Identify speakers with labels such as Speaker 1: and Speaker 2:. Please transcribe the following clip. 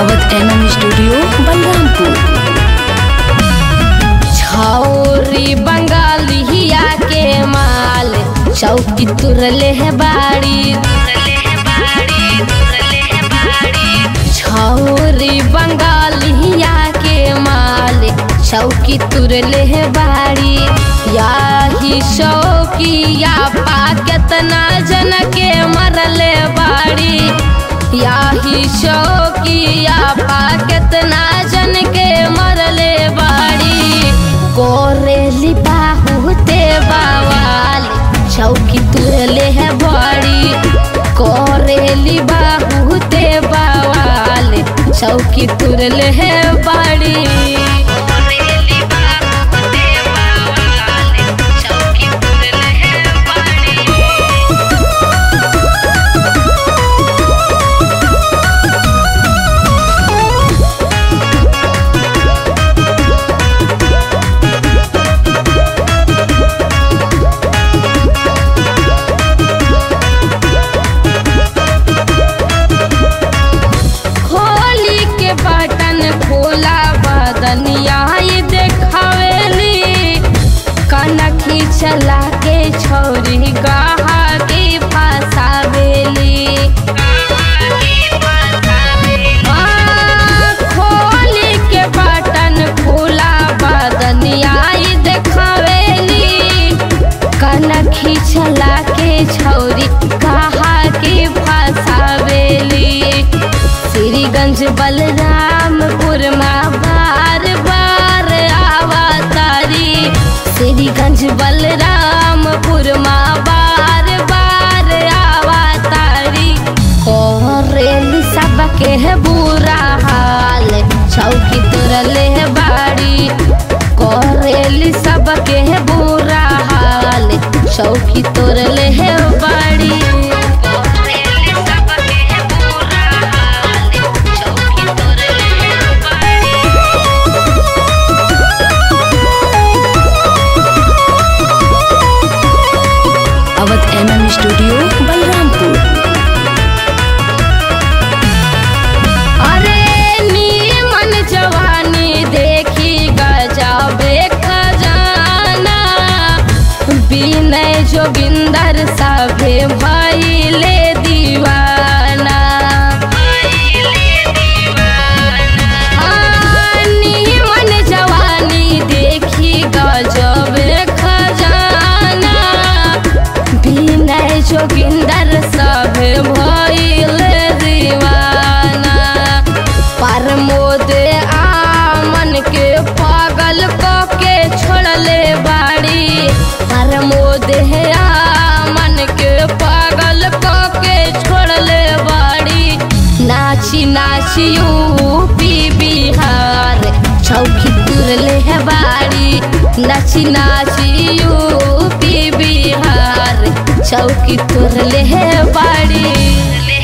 Speaker 1: Awadh M studio Balrampur छौरी बंगालिया के माल चौकी तुरले है बाड़ी छौरी बंगालिया के माल चौकी तुरले है बाड़ी याही शौकिया पा केतना जन के मरले बाड़ी याही शौकिया पा केतना जन के मरले बाड़ी कोरेली बाहुते बावाल चौकी तुरले है बड़ी कोरेली बाहुते बावाल चौकी तुरले है बड़ी खोली के बटन खोला बदनिया ये देखावेली कनखी चला के छौरी गहा के फसावेली हाँ, खोली के बटन खोला बदनिया ये देखावेली कनखी चला के छौरी कहा के फसावेली श्रीगंज बलरामपुर में बार बार आवतारी श्रीगंज बलरामपुर में बार बार आवतारी कोरेली सबके है बुरा हाल चौकी तुरले है बाड़ी कोरेली सबके है बुरा हाल चौकी तोरले है बाड़ी कोरेली सबके है बुरा हाल चौकी तोरले है बाड़ी अवध एम स्टूडियो बलरामपुर अरे नीमन जवानी देखी गजबे खजाना विनय जोगिंदर सभे भैले दीवाना हाँ, नीमन जवानी देखी गजबे खजाना विनय जोगिंदर सब भइल दीवाना प्रमोद आमन के पागल क के छोड़ले बाड़ी प्रमोद है आमन के पागल क के छोड़ले बाड़ी नाची नाची यूपी बिहार चौकी तुरले है बाड़ी नाची नाची यूपी बिहार चौकी तुरले है बाड़ी